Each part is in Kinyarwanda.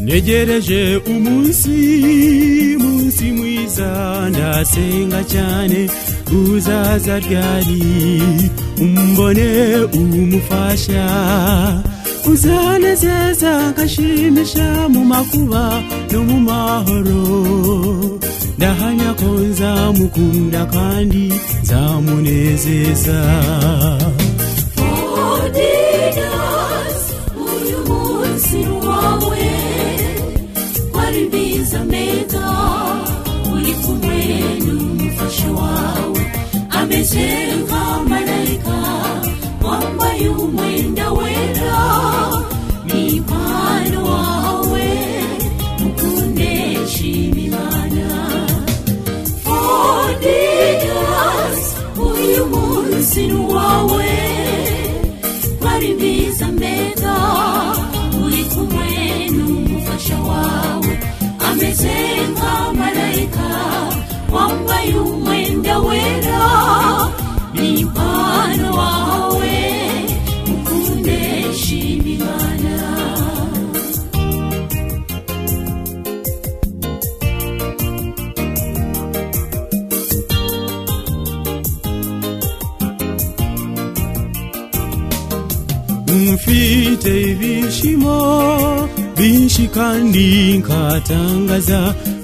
ntegereje umunsi umunsi mwiza ndasenga cyane uzaza ryari umbone umufasha uzanezeza agashimisha mu makuba no mu mahoro ndahamya ko nzamukunda kandi nzamunezeza Adidas, uyu munsi ni uwawe wari mbiza meza uri kumwe n'umufasha wawe ameze nka marayika wambaye umwenda wera ni impano wawe mukunde shimimana Adidas, uyu munsi ni uwawe wari mbiza mbega uri kumwe n'umufasha wawe ameze nka marayika wambaye umwenda wera ni impano wawe ukunde shima imana mfite ibishimo byinshi kandi nkatangaza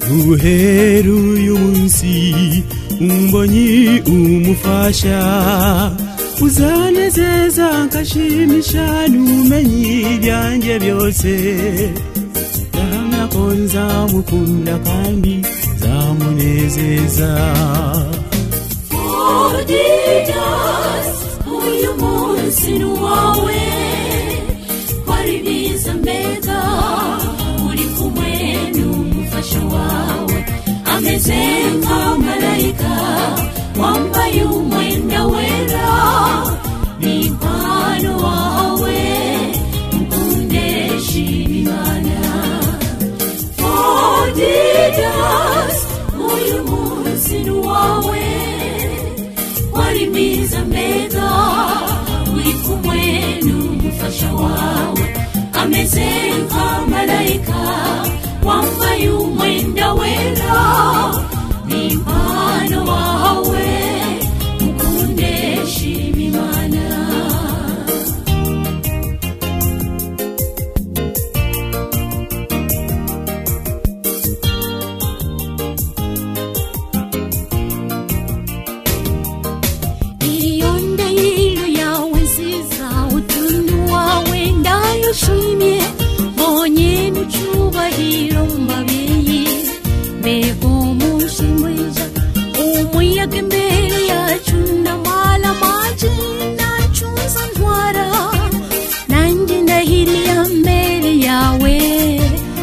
guhera uyu munsi umbonyi umufasha uzanezeza ngashimisha n'ubumenyi byanjye byose ndahamya ko nzamukunda kandi nzamunezeza Adidas, uyu munsi ni uwawe wari biza mbega uri kumwe n'umufasha wawe ameze nka marayika wambaye umwenda wera ni impano wawe mukunde shima imana Adidas, uyu munsi ni uwawe wari mwiza mbega uri kumwe n'umufasha wawe ameze nka marayika wambaye umwenda wera ni impano wawe mukunde shima imana Iyonda y'ilu yawe nziza utuntu wawe ndayushimye mbonye n'icyubahiro mu mabiri mbega umunsi mwiza umuyaga imbere yacu ndamara amaji ntacuza ntwara nanjye ndahiriye mbere yawe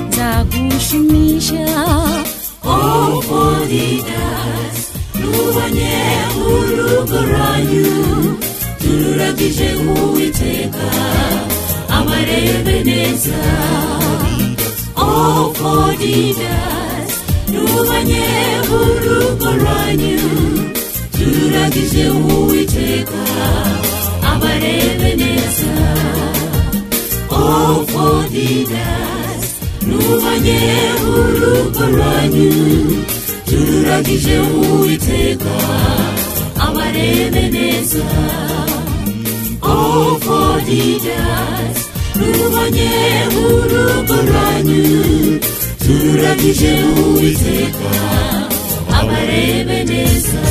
nzagushimisha Adidas rubonye urugo rwanyu tururagije uwiteka abarebe neza oh Adidas rubonye urugo rwanyu tururagije uwiteka abarebe neza oh Adidas rubonye urugo rwanyu tururagije uwiteka abarebe neza ofodidas rubonye urugo rwanyu tururagije uwiteka abarebe neza